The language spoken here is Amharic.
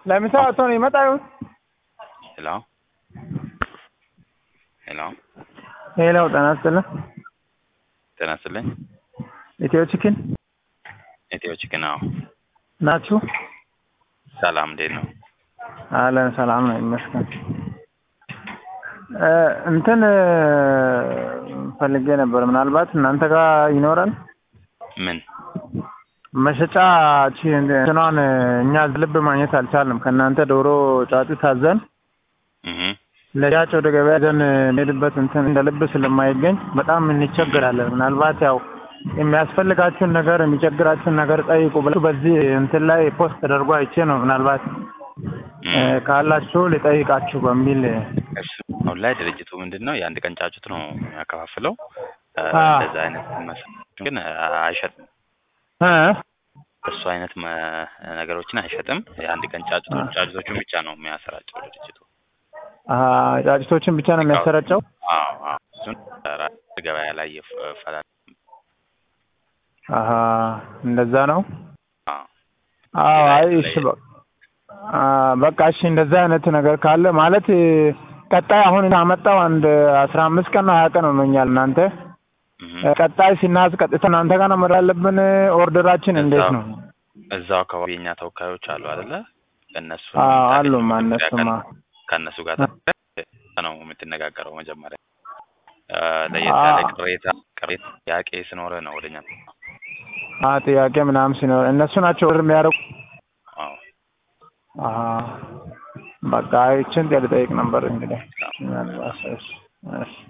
ለምሳ ወጥቶ ነው ይመጣ ይሆን? ሄሎ ሄሎ ሄሎ ጤና ይስጥልን። ጤና ይስጥልኝ። ኢትዮ ቺክን ኢትዮ ቺክን አዎ። ናችሁ? ሰላም እንዴት ነው? አለን ሰላም ነው ይመስገን። እ እንትን እ ፈልጌ ነበር ምናልባት እናንተ ጋር ይኖራል ምን መሸጫ ቺ እንትኗን እኛ ልብ ማግኘት አልቻልንም። ከእናንተ ዶሮ ጫጩ ታዘን እህ ለሻጭ ወደ ገበያ ዘን ሄድበት እንትን እንደ ልብ ስለማይገኝ በጣም እንቸገራለን። ምናልባት ያው የሚያስፈልጋችሁን ነገር የሚቸግራችሁን ነገር ጠይቁ ብላችሁ በዚህ እንትን ላይ ፖስት ተደርጎ አይቼ ነው ምናልባት እ ካላችሁ ልጠይቃችሁ በሚል እሱ አሁን ላይ ድርጅቱ ምንድን ነው የአንድ ቀን ጫጩት ነው የሚያከፋፍለው። እ አ እንደዛ አይነት መስ- ግን አይሸጥም። እ እሱ አይነት መ- ነገሮችን አይሸጥም። የአንድ ቀን ጫጩቶች ጫጩቶቹን ብቻ ነው የሚያሰራጨው ድርጅቱ። አ ጫጭቶችን ብቻ ነው የሚያሰራጨው። አዎ አዎ እሱን ራ- ገበያ ላይ ይፈላል። አሀ እንደዛ ነው። አዎ አዎ ሌላ አይ የተለየ- እሺ በ- አ በቃ እሺ እንደዛ አይነት ነገር ካለ ማለት እ ቀጣይ አሁን አመጣው አንድ አስራ አምስት ቀን ነው ሀያ ቀን ሆኖኛል እናንተ እህ እ ቀጣይ ሲናዝ ቀጥታ እናንተ ጋር ነው መድረስ ያለብን ኦርደራችን እንዴት እዛው ነው? እዛው አካባቢ የኛ ተወካዮች አሉ አይደለ? እነሱ አዎ አሉማ እነሱማ ከእነሱ ጋር ነው የምትነጋገረው። መጀመሪያ እ ለየት ያለ አዎ። ቅሬታ ቅሬታ ጥያቄ ስኖረ ነው ወደኛ አ ጥያቄ ምናምን ሲኖር እነሱ ናቸው ኦርደር የሚያደርጉ አዎ አሀ በቃ ይችን ልጠይቅ ነበር እንግዲህ ምናልባት እሺ እሺ